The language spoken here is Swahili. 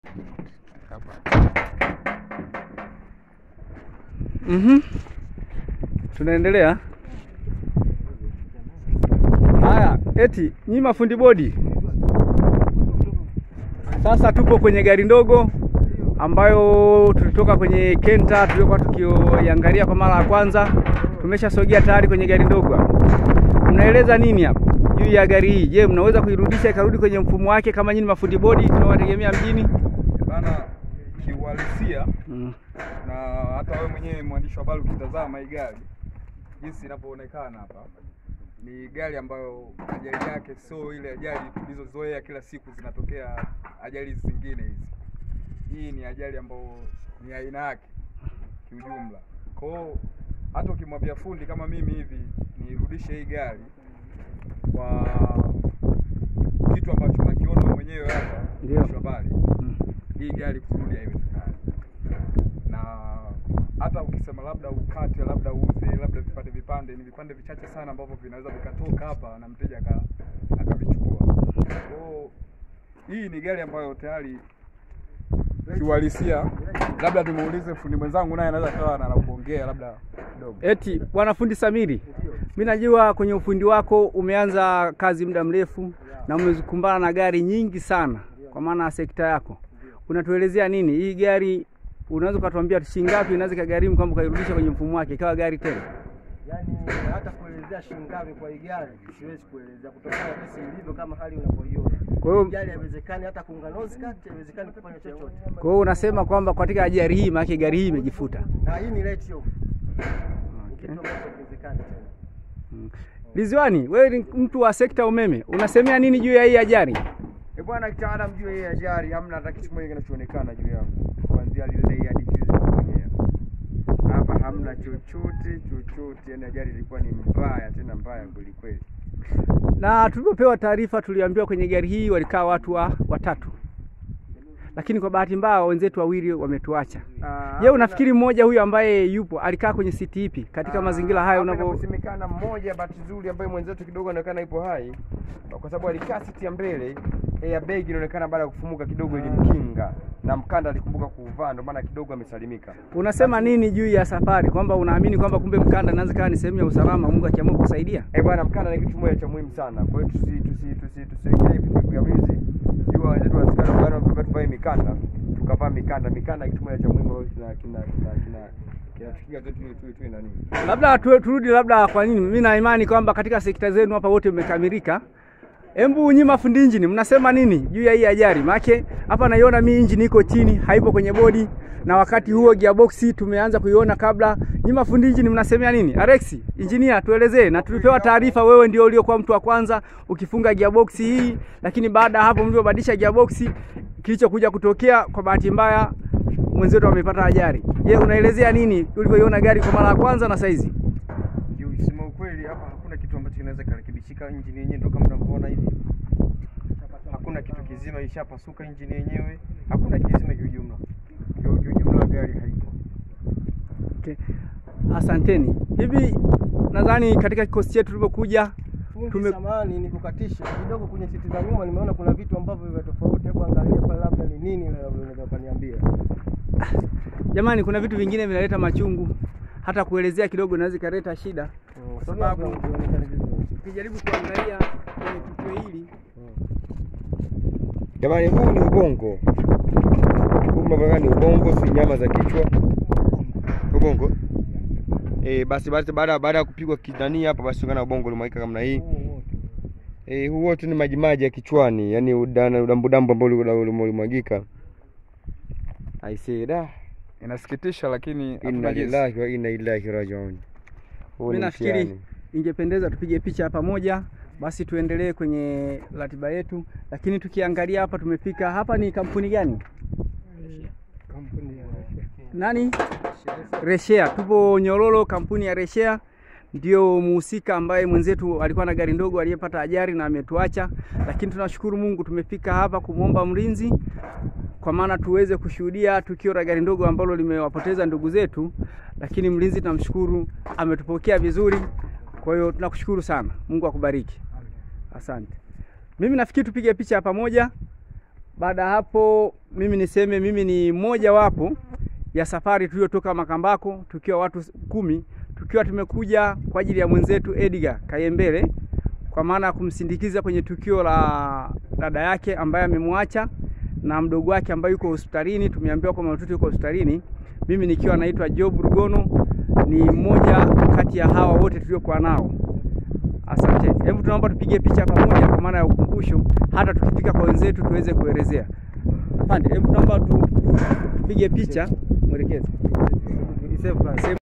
Mhm. Tunaendelea. Haya, eti nyi mafundi bodi, sasa tupo kwenye gari ndogo ambayo tulitoka kwenye Kenta tuliokuwa tukiangalia kwa mara ya kwanza. Tumeshasogea tayari kwenye gari ndogo hapa. Mnaeleza nini hapa juu ya gari hii? Je, mnaweza kuirudisha ikarudi kwenye mfumo wake kama nyinyi mafundi bodi tunawategemea mjini? Bana, kiuhalisia Mm. na hata wewe mwenyewe mwandishi wa habari ukitazama hii gari jinsi inavyoonekana hapa, ni gari ambayo ajali yake sio ile ajali tulizozoea kila siku zinatokea ajali zingine hizi. Hii ni ajali ambayo ni aina yake kiujumla. Kwa hiyo hata ukimwambia fundi kama mimi hivi nirudishe hii gari kwa kitu ambacho nakiona wewe mwenyewe hapa, Ndio. mwandishi wa habari Mm. hii gari kurudi haiwezekani, na hata ukisema labda ukate, labda uuze, labda vipande vipande, ni vipande vichache sana ambavyo vinaweza vikatoka hapa na mteja aka- akavichukua. Kwa hiyo hii ni gari ambayo tayari kiuhalisia, labda tumuulize fundi mwenzangu, naye anaweza kawa na la kuongea labda kidogo. Eti bwana fundi Samiri, mi najua kwenye ufundi wako umeanza kazi muda mrefu na umekumbana na gari nyingi sana, kwa maana ya sekta yako. Unatuelezea nini hii gari? Unaweza ukatuambia shilingi ngapi inaweza ikagharimu kwamba ukairudisha kwenye mfumo wake ikawa gari tena? Yaani hata kuelezea shilingi ngapi kwa hii gari siwezi kuelezea kutokana na jinsi ilivyo kama hali unavyoiona. Kwa hiyo Hii gari haiwezekani hata kuunga nose cut, haiwezekani kufanya chochote. kwa hiyo unasema kwamba katika ajali hii, maana gari hii imejifuta. Na hii ni let off. Ni Okay. kitu ambacho hakiwezekani tena. Mm. Liziwani, wewe ni mtu wa sekta umeme, unasemea nini juu ya hii ajali? E bwana, kitaalamu juu ya hii ajali hamna hata kitu kimoja kinachoonekana juu yangu, kuanzia lile hadi fuse mwenyewe. Hapa hamna chochote chochote, yani ajali ilikuwa ni mbaya, tena mbaya kweli kweli. Na tulipopewa taarifa tuliambiwa kwenye gari hii walikaa watu wa watatu, lakini kwa bahati mbaya wenzetu wawili wametuacha. Ah, Je, unafikiri mmoja huyu ambaye yupo alikaa kwenye siti ipi katika ah, mazingira haya hapa unavyo inaposemekana mmoja, bahati nzuri ambaye mwenzetu kidogo anaonekana ipo hai, kwa sababu alikaa siti ya mbele, airbag inaonekana baada ya kufumuka kidogo ilimkinga na mkanda alikumbuka kuuvaa, ndio maana kidogo amesalimika. unasema nini juu ya safari, kwamba unaamini kwamba kumbe mkanda inaweza kawa ni sehemu ya usalama, Mungu akiamua kusaidia? Eh bwana, mkanda ni kitu moja cha muhimu sana. Kwa hiyo tusi tusi tusi tusiwekee vitu vigamizi. Jua wenzetu wanasikana bwana, tukae tuvae mikanda, tukavaa mikanda. Mikanda ni kitu moja cha muhimu ambacho kina kina kina kina kinatukia tu tu tu tu nani. Labda tu- turudi labda, kwa nini mimi na imani kwamba katika sekta zenu hapa wote mmekamilika. Embu nyi mafundi injini mnasema nini juu ya hii ajali? Maana hapa naiona mi injini iko chini, haipo kwenye bodi, na wakati huo gearbox tumeanza kuiona kabla. Nyi mafundi injini mnasemea nini? Alex, engineer, tuelezee. Na tulipewa taarifa wewe ndio uliokuwa mtu wa kwanza ukifunga gearbox hii, lakini baada ya hapo mlivyobadilisha gearbox, kilichokuja kutokea kwa bahati mbaya mwenzetu amepata ajali. Je, unaelezea nini ulivyoiona gari kwa mara ya kwanza na saizi? Kusema ukweli, hapa hakuna kitu ambacho kinaweza kurekebishika. Injini yenyewe ndio kama unavyoona hivi, hakuna kitu kizima, ishapasuka injini yenyewe, hakuna kizima kiujumla. Kiu- Kiujumla gari haiko. Okay. Asanteni. Hivi nadhani katika kikosi chetu tulivyokuja Fundi Tume- samani ni kukatisha kidogo kwenye siti za nyuma, nimeona kuna vitu ambavyo vya tofauti. Hebu angalia pale, labda ni nini, labda unaweza kuniambia. jamani, kuna vitu vingine vinaleta machungu, hata kuelezea kidogo inaweza ikaleta shida, kwa sababu vionekane vizuri. ukijaribu kuangalia kwenye tukio hili Jamani, huu ni ubongo. Huu mnavyoona ni ubongo, si nyama za kichwa. Ubongo. Eh, basi basi baada baada ya kupigwa kidani hapa basi ungana ubongo ulimwagika kama hii. Eh, huu wote ni maji maji ya kichwani, yani udana udambu dambu ambao uli- uli- ulimwagika. I say da. Inasikitisha, lakini Inna hatuna jinsi. lillahi wa inna ilaihi rajiun. Huu mimi ni nafikiri mtihani. ingependeza tupige picha pamoja, basi tuendelee kwenye ratiba yetu. Lakini tukiangalia hapa, tumefika hapa, ni kampuni gani? Nani? Reshea. Tupo Nyororo, kampuni ya Reshea ndio muhusika ambaye mwenzetu alikuwa na gari ndogo aliyepata ajali na ametuacha, lakini tunashukuru Mungu tumefika hapa kumwomba mlinzi kwa maana tuweze kushuhudia tukio la gari ndogo ambalo limewapoteza ndugu zetu, lakini mlinzi tunamshukuru ametupokea vizuri. Kwa hiyo tunakushukuru sana, Mungu akubariki, asante. Mimi nafikiri tupige picha ya pamoja, Baada ya hapo, mimi niseme mimi ni mmoja wapo ya safari tuliyotoka Makambako tukiwa watu kumi, tukiwa tumekuja kwa ajili ya mwenzetu Edgar Kayembele, kwa maana ya kumsindikiza kwenye tukio la dada yake ambaye amemwacha na mdogo wake ambaye yuko hospitalini. Tumeambiwa kwamba mtoto yuko hospitalini. Mimi nikiwa naitwa Job Rugono, ni mmoja kati ya hawa wote tuliokuwa nao. Asante. Hebu tunaomba tupige picha pamoja kwa maana ya ukumbusho, hata tukifika kwa wenzetu tuweze kuelezea. Afande, hebu tunaomba tu- tupige picha, mwelekeze. Tulisave pale.